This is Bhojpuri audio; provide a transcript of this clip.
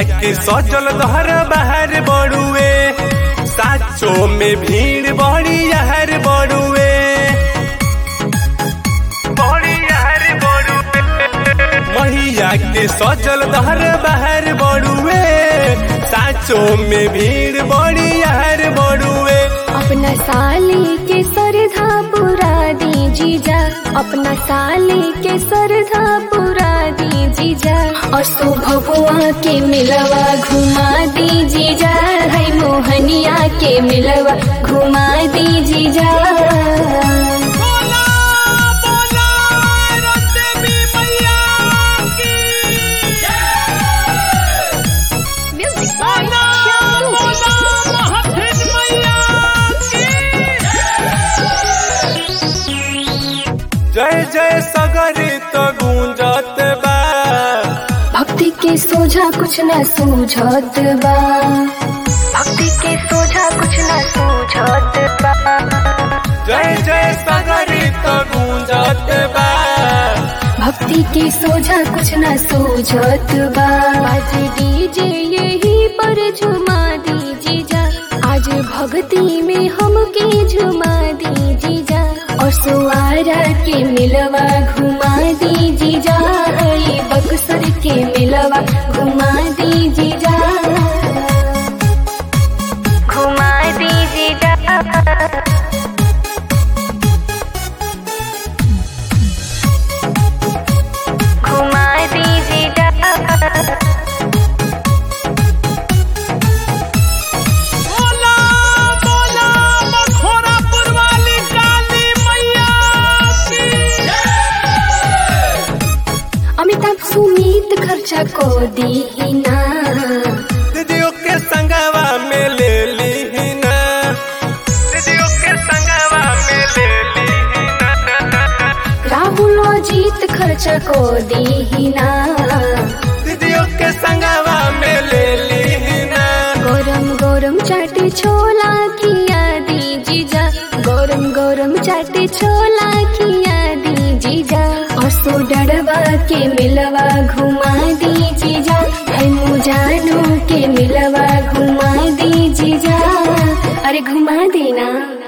के सजल दहर बाहर बड़ुए साचो में भीड़ बड़ी यहर बड़ुए बड़ी यहर बड़ुए मैया के सजल दहर बाहर बड़ुए साचो में भीड़ बड़ी यहर बड़ुए अपना साली के सरधा पुरा दी जीजा अपना साली के सरधा पुरा दी जीजा और सुभगुआ के मिलवा घुमा दी जीजा है मोहनिया के मिलवा घुमा दी जीजा बोला बोला रतबी मैया की बोला बोला महफिल मैया की जय जय सगरी तो गूंजत बा भक्ति के सोझा कुछ न सूझत बा भक्ति के सोझा कुछ न सूझत बा जय जय सगरी तो गूंजत बा भक्ति के सोझा कुछ न सूझत बा आज डीजे यही पर झुमा दी जीजा आज भक्ति में हमके झुमा दी जीजा और सुआरा के मिलवा घुमा दी जीजा हरी बक्सर के मिलवा घुमा दी जीजा घुमा दी जीजा घुमा दीजिएगा बोला बोला मखोरापुर वाली काली मैया की अमिताभ सुमित खर्चा को दीना दीदियों के संगवा में ले ली ना दीदियों के संगवा में ले ली ना राहुल जीत खर्चा को दीना दीदियों के संगवा में ले ली ना गरम गरम चाटे छोला खिया दी जीजा गरम गरम चाटे छोला खिया दी जीजा और सो डरवा के मिलवा घुमा दी जीजा है मुजानो के मिलवा घुमा दी जीजा अरे घुमा देना